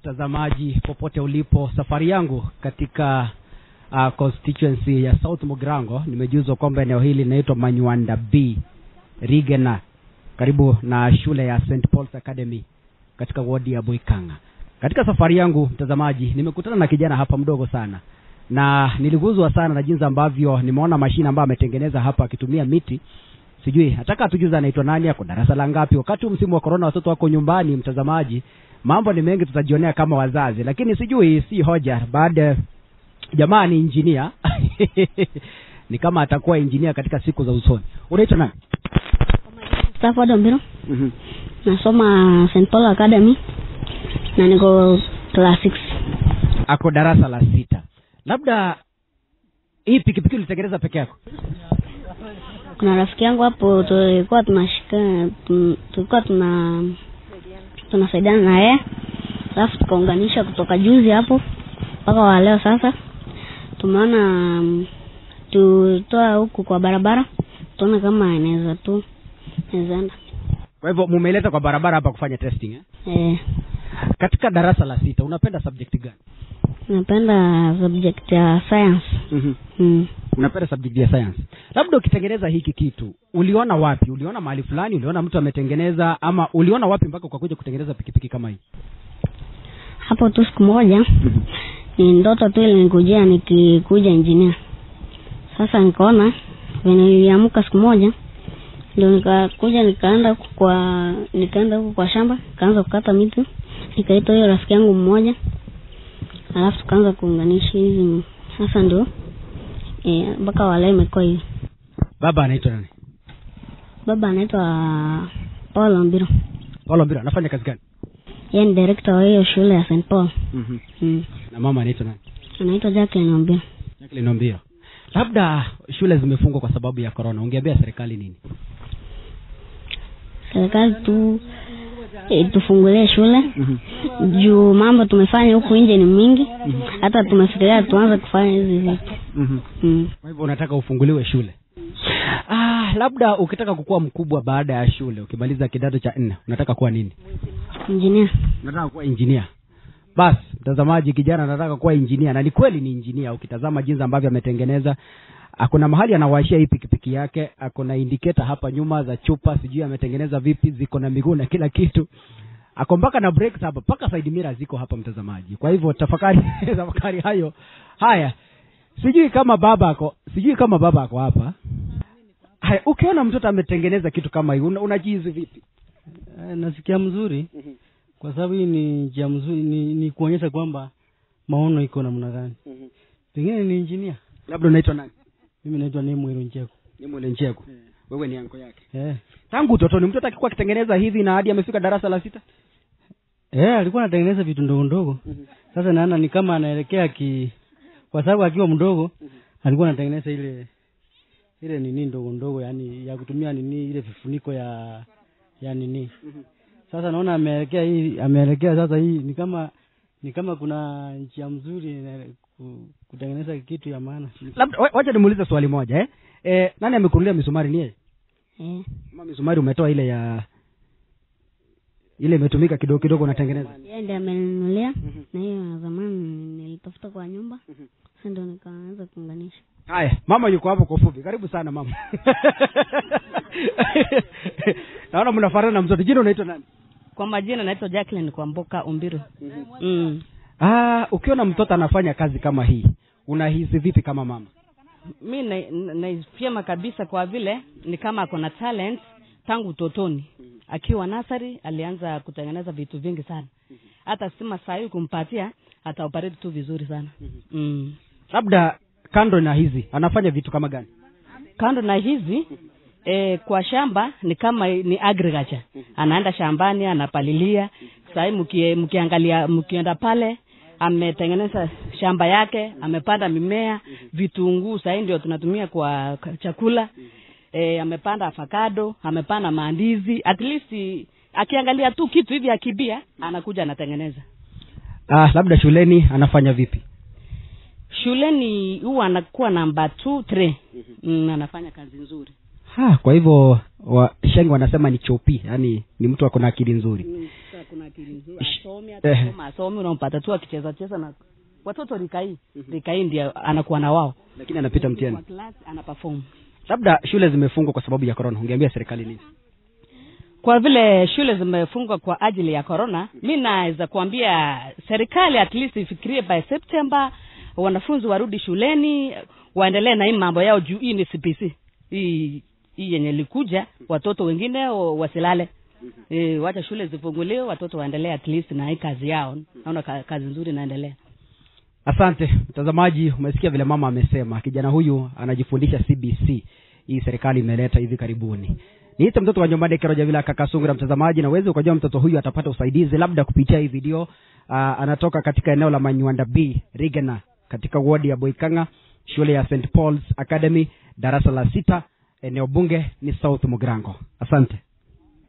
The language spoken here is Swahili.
mtazamaji popote ulipo safari yangu katika uh, constituency ya south mugrango nimejuzwa kwamba eneo hili linaitwa manywanda b rigena karibu na shule ya st pauls academy katika wodi ya boikanga katika safari yangu mtazamaji nimekutana na kijana hapa mdogo sana na niliguzwa sana na jinsi ambavyo nimeona mashine ambayo ametengeneza hapa akitumia miti sijui nataka atujuza anaitwa nani ako darasa la ngapi wakati huu msimu wa korona watoto wako nyumbani mtazamaji mambo ni mengi tutajionea kama wazazi lakini sijui si hoja baada jamaa ni injinia ni kama atakuwa injinia katika siku za usoni unaitwa nani Stafford Ombiro mm-hmm. nasoma St Paul Academy na niko class 6 ako darasa la sita labda hii pikipiki ulitengeneza peke yako kuna rafiki yangu hapo tulikuwa tunashika tu- tulikuwa tuna tunasaidiana na yeye alafu tukaunganisha kutoka juzi hapo mpaka wa leo sasa tumeona mm, tutoa huku kwa barabara tuone kama inaweza tu inaweza enda kwa hivyo mumeleta kwa barabara hapa kufanya testing eh? eh, katika darasa la sita unapenda subject gani napenda subject ya science mm-hmm. mm. unapenda subject ya science labda ukitengeneza hiki kitu uliona wapi uliona mahali fulani uliona mtu ametengeneza ama uliona wapi mpaka ukakuja kutengeneza pikipiki kama hii hapo tu siku moja ni ndoto tu ilinikujia nikikuja engineer sasa nikaona venye niliamka siku moja ndio nikakuja nikaenda huku kwa nikaenda huku kwa shamba nikaanza kukata miti nikaita hiyo rafiki yangu mmoja alafu tukaanza kuunganisha hizi sasa ndio eh, mpaka eh, wala imekuwa hivi baba anaitwa nani baba anaitwa paul ombiro paulo mbira anafanya kazi gani yeye ni director wa hiyo shule ya st paul mm-hmm. mm. na mama anaitwa nani anaitwa jacqueline ombiro Jacqueline Ombiro. labda shule zimefungwa kwa sababu ya corona ungeambia serikali nini serikali tu e, tufungulie shule mm-hmm. juu mambo tumefanya huku nje ni mingi hata tumefikiria tuanze kufanya hizi vitu Mm-hmm. mm. kwa hivyo unataka ufunguliwe shule ah, labda ukitaka kukuwa mkubwa baada ya shule ukimaliza kidato cha nne unataka kuwa nini injinia unataka kuwa injinia basi mtazamaji kijana anataka kuwa injinia na ni kweli ni injinia ukitazama jinsi ambavyo ametengeneza akuna mahali anawashia hii pikipiki yake akona indiketa hapa nyuma za chupa sijui ametengeneza vipi ziko na miguu na kila kitu ako mpaka na brakes hapa mpaka side mirror ziko hapa mtazamaji kwa hivyo tafakari tafakari hayo haya sijui kama baba ako sijui kama baba ako hapa haya ukiona mtoto ametengeneza kitu kama hii una- unajihizi vipi Eh, nasikia mzuri kwa sababu hii ni njia mzuri ni, ni kuonyesha kwamba maono iko namna gani pengine ni injinia labda unaitwa nani mimi naitwa nemwero ncheko ni mwele ncheko wewe ni anko yake eh. tangu utotoni mtoto akikuwa akitengeneza hivi na hadi amefika darasa la sita eh, alikuwa anatengeneza vitu ndogo ndogo sasa naona ni kama anaelekea ki kwa sababu akiwa mdogo alikuwa anatengeneza ile ile nini ndogo ndogo yani ya kutumia nini ile vifuniko ya ya nini sasa naona ameelekea hii ameelekea sasa hii ni kama ni kama kuna njia mzuri na- ku- kutengeneza kitu ya maana labda wa- wacha nimuulize swali moja eh? Eh, nani amekunulia misumari ni yeye eh. ama misumari umetoa ile ya ile imetumika kidogo kidogo unatengeneza yeye ndiye ameninunulia na hiyo ya zamani nilitafuta kwa nyumba sasa ndio nikaanza kuunganisha haya mama yuko hapo kwa ufupi karibu sana mama naona mnafanana na mtoto jina unaitwa nani kwa majina naitwa jacqueline kwamboka umbiro mm. ah, ukiona mtoto anafanya kazi kama hii unahisi vipi kama mama mi na- na- naifyema kabisa kwa vile ni kama ako na talent tangu utotoni akiwa nasari alianza kutengeneza vitu vingi sana hata stima sahii kumpatia ataoperate tu vizuri sana mm. labda kando na hizi anafanya vitu kama gani kando na hizi eh, kwa shamba ni kama ni agriculture anaenda shambani anapalilia sahii mkie, mkiangalia mkienda pale ametengeneza shamba yake amepanda mimea vitunguu sahii ndio tunatumia kwa kwa chakula e, amepanda avocado amepanda maandizi at least akiangalia tu kitu hivi akibia anakuja anatengeneza ah, labda shuleni anafanya vipi shuleni huwa anakuwa namba two three mm, anafanya kazi nzuri ha, kwa hivyo wa, shengi wanasema ni chopi yaani ni mtu ako na akili nzuri Mm, sasa kuna akili nzuri Ish. asomi Eh. atasoma asomi unampata tu akicheza cheza na watoto rika hii rika hii ndio anakuwa na wao lakini anapita mtihani kwa class ana perform labda shule zimefungwa kwa sababu ya corona ungeambia serikali nini kwa vile shule zimefungwa kwa ajili ya corona mi naweza kuambia serikali at least ifikirie by september wanafunzi warudi shuleni waendelee na hii mambo yao juu hii ni cpc hii hii yenye likuja watoto wengine wa- wasilale e, wacha shule zifunguliwe watoto waendelee at least na hii kazi yao naona ka, kazi nzuri inaendelea asante mtazamaji umesikia vile mama amesema kijana huyu anajifundisha cbc hii serikali imeleta hivi karibuni niite mtoto wa nyombani keroja vile kakasungura mtazamaji na uwezi ukajua mtoto huyu atapata usaidizi labda kupitia hii video uh, anatoka katika eneo la manywanda b rigena katika wodi ya boikanga shule ya st pauls academy darasa la sita eneo bunge ni south mugrango asante